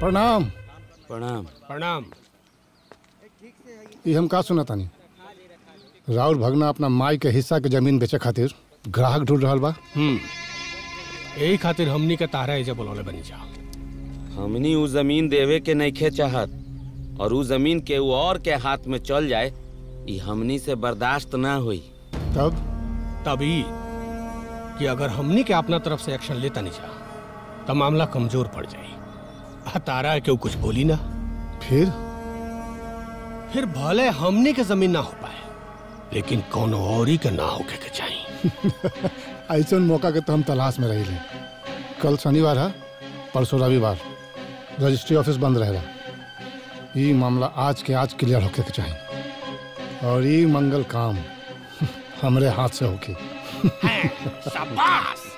प्रणाम प्रणाम प्रणाम ये हम का सुना तानी राउर भगना अपना माई के हिस्सा के जमीन बेचे खातिर ग्राहक ढूंढ रहा बा हम्म यही खातिर हमनी के तारा एजा बोलौले बनी जा हमनी उ जमीन देवे के नइखे चाहत और उ जमीन के उ और के हाथ में चल जाए ई हमनी से बर्दाश्त ना हुई तब तभी कि अगर हमनी के अपना तरफ से एक्शन लेता नहीं जा तो मामला कमजोर पड़ जाई आ तारा के कुछ बोली ना फिर फिर भले हमनी के जमीन ना हो पाए लेकिन कोनो औरी के ना होके के चाहिए ऐसा मौका के तो हम तलाश में रही कल शनिवार है परसों रविवार रजिस्ट्री ऑफिस बंद रहेगा ये मामला आज के आज क्लियर होके के चाहिए और ये मंगल काम हमरे हाथ से होके शाबाश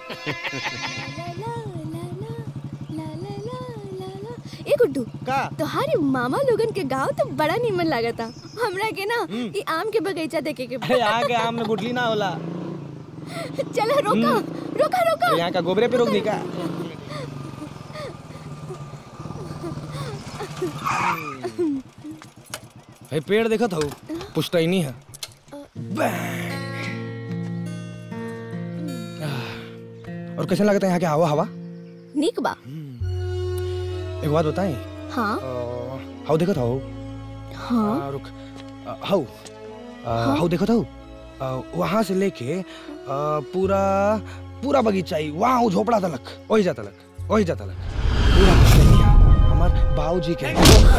ए गुड्डू का तोहारे मामा लोगन के गांव तो बड़ा निमन लागता हमरा के ना ई आम के बगीचा देखे के अरे यहाँ के आम में गुठली ना होला चला रोका रोका रोका यहाँ का गोबरे पे रोक दी का भाई पेड़ देखत हूँ पुश्तैनी है और कैसे लगता है यहाँ के हवा हवा निक बा एक बात बताएं हाँ हाउ देखत हूँ हाँ रुक अ, हाउ अ, हाउ देखत हूँ वहाँ से लेके अ, पूरा पूरा बगीचा ही वहाँ वो झोपड़ा तलक वही जा तलक वही जा तलक पूरा पुश्तैनिया हमार बाबूजी के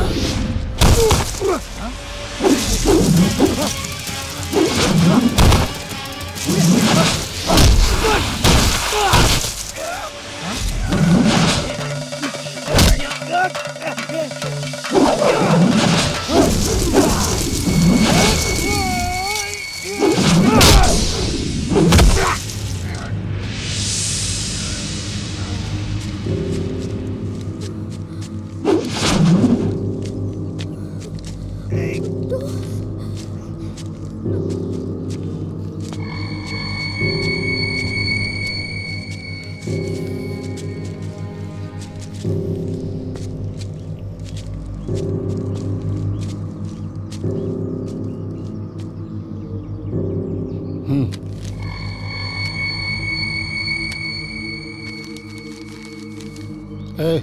ए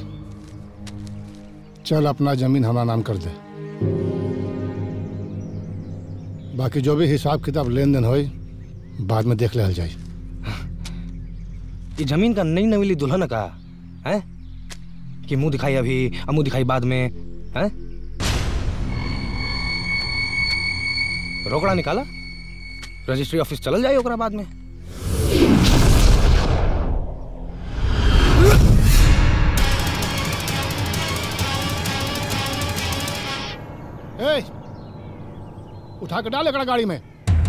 चल अपना जमीन हमारा नाम कर दे बाकी जो भी हिसाब किताब लेन देन होई बाद में देख ले जाई ये जमीन का नई नवीली दुल्हन का है कि मुंह दिखाई अभी और मुंह दिखाई बाद में है रोकड़ा निकाला रजिस्ट्री ऑफिस चल जाए ओकरा बाद में ए उठा के डाल एकड़ा गाड़ी में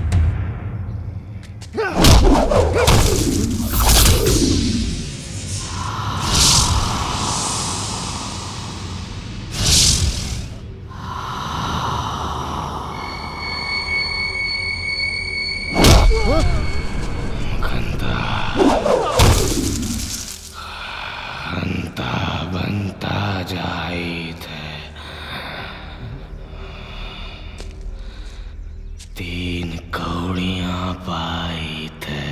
बनता बनता जाई थे तीन कौड़ियां पाई थे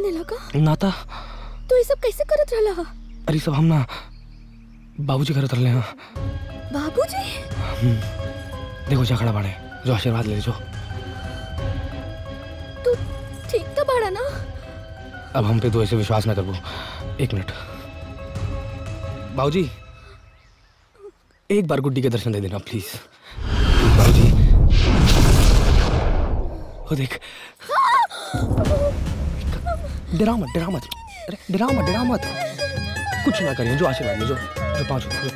बनेला का नाता तू ये सब कैसे करत रहला हा अरे सब हम ना बाबूजी करत रहले हाँ बाबूजी देखो जा खड़ा बाड़े जो आशीर्वाद ले जो तू ठीक तो बाड़ा ना अब हम पे तो ऐसे विश्वास ना करबो एक मिनट बाबूजी एक बार गुड्डी के दर्शन दे देना प्लीज बाबूजी ओ देख डरा मत डरा मत अरे डरा मत डरा मत कुछ ना करिए जो आशीर्वाद ले जो जो पाँच जो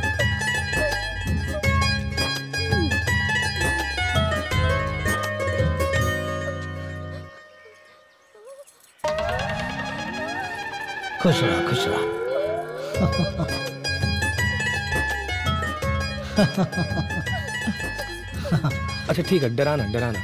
खुश रहा खुश रहा अच्छा ठीक है डराना डराना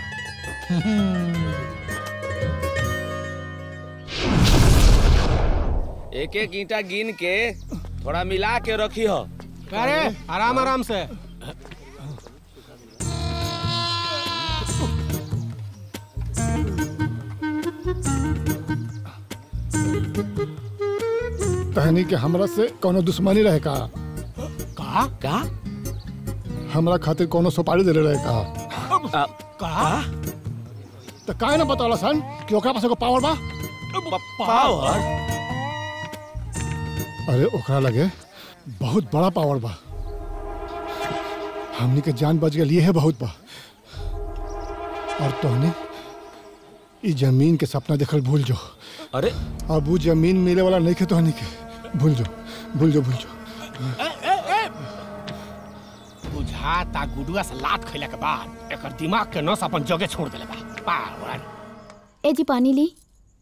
एक एक ईंटा गिन के थोड़ा मिला के रखी हो अरे आराम आराम से तहनी के हमरा से कोनो दुश्मनी रहे का का का हमरा खातिर कोनो सुपारी देले रहे का आ, का तो काहे ना बतावला सन कि ओकरा पास एगो पावर बा पावर अरे ओकरा लगे बहुत बड़ा पावर बा हमनी के जान बच गई है बहुत बा और तोहनी ई जमीन के सपना देखल भूल जो अरे अब वो जमीन मिले वाला नहीं के तोहनी के भूल जो भूल जो भूल जो बुझाता गुडुआ से लात खैला के बाद एकर दिमाग के नस अपन जगह छोड़ देले बा पावर ए जी पानी ली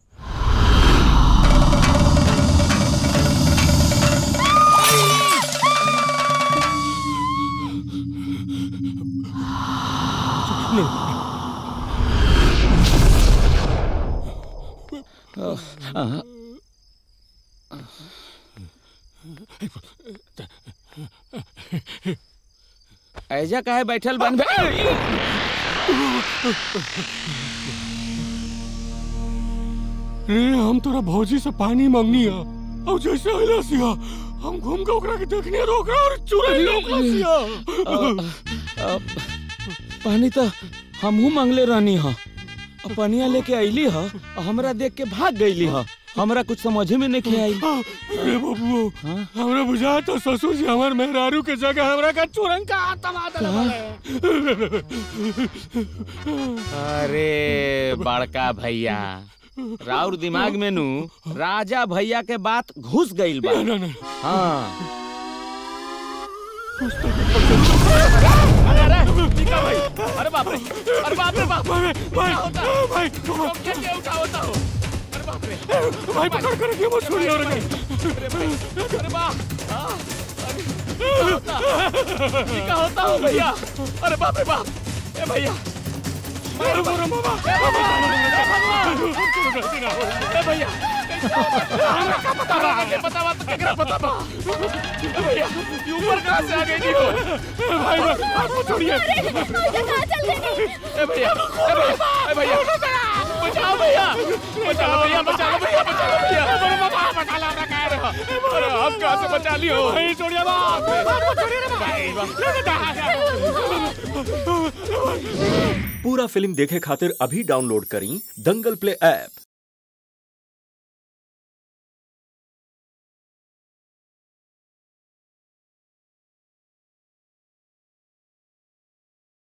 ऐजा काहे बैठल बन बे रे हम तोरा भौजी से पानी मांगनी है और जैसे अइला सिया हम घूम के ओकरा के देखनी रोक रहा और चुराई ओकरा सिया पानी तो हमहू मांगले रहनी ह अब पनिया लेके अइली ह और हमरा देख के भाग गईली ह हमरा कुछ समझे में नहीं आई रे बबुओ हमरा बुझा तो ससुर जी हमार मेहरारू के जगह हमरा का चुरंग का आत्मा अरे बड़का भैया राउर दिमाग में नू राजा भैया के बात घुस गईल बा हाँ अरे बाप रे अरे बाप रे बाप भाई भाई भाई कैसे उठाओ उठाओ अरे बाप रे भाई पकड़ कर के मत छोड़िए और अरे बाप हाँ, अरे ये क्या होता हो भैया अरे बाप रे बाप ए भैया मारो मारो मामा ए भैया हमरा का पता बा के पता बा तो केकरा पता बा ए भैया ये ऊपर कहां से आ गई थी वो भाई आप छोड़िए कहाँ चल गई ए भैया ए भैया ए भैया बचाओ भैया बचाओ भैया बचाओ भैया बचाओ भैया अरे बाबा बचा ला रहा कह रहा अरे हम कहां से बचा लियो भाई छोड़िए बाप पूरा फिल्म देखे खातिर अभी डाउनलोड करी दंगल प्ले ऐप